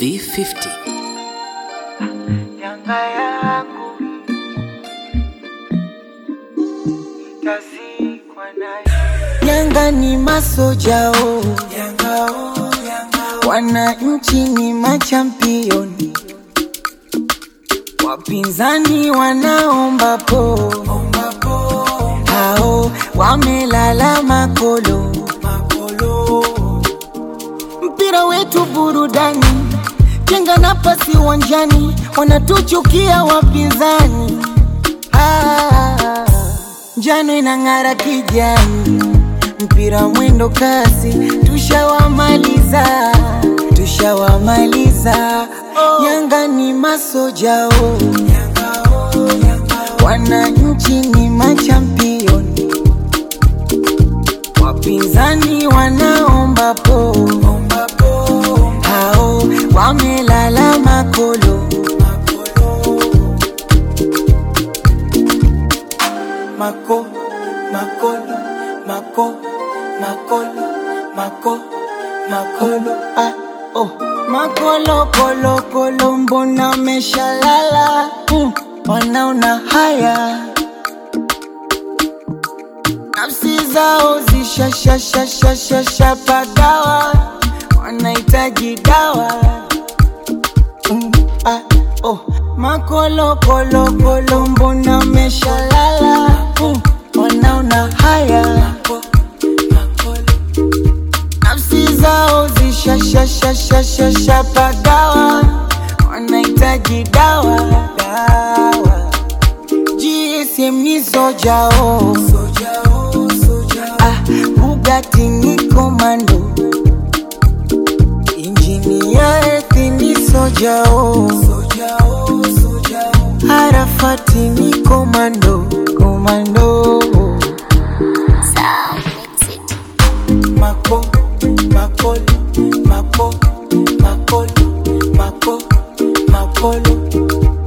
B50 Yanga yangu itazikwa nayo. Yanga ni masojao, Yanga oh, Yanga wananchi ni machampioni, wapinzani wanaomba po, omba po, hao wamelala makolo. makolo. Mpira wetu burudani, jenga nafasi uwanjani, wanatuchukia wapinzani. Ah, njano inang'ara kijani, mpira mwendo kasi, tushawamaliza, tushawamaliza. Yanga ni masojao, Yanga oh, Yanga wananchi ni machampioni, wapinzani wanaomba po, omba po, hao wamelala makolo. makolo. Mako, makolo, mako, makolo, mako, makolo. Ah, oh. Makolo kolo kolo, mbona meshalala? Mm, wanaona haya, nafsi zao zishashashashashasha pagawa, wanahitaji dawa. Mm, ah, oh. Makolo kolo kolo, mbona meshalala? Mm, wanaona haya Mako, makolo. nafsi zao zishashashashashasha pagawa, wanahitaji dawa dawa. GSM ni sojao, Soja oh, soja oh. ah, Bugatti ni komando, injini ya ethi ni sojao, Soja oh, soja oh. Arafati ni komando komando. Mako, makolo, mako, makolo, mako, makolo.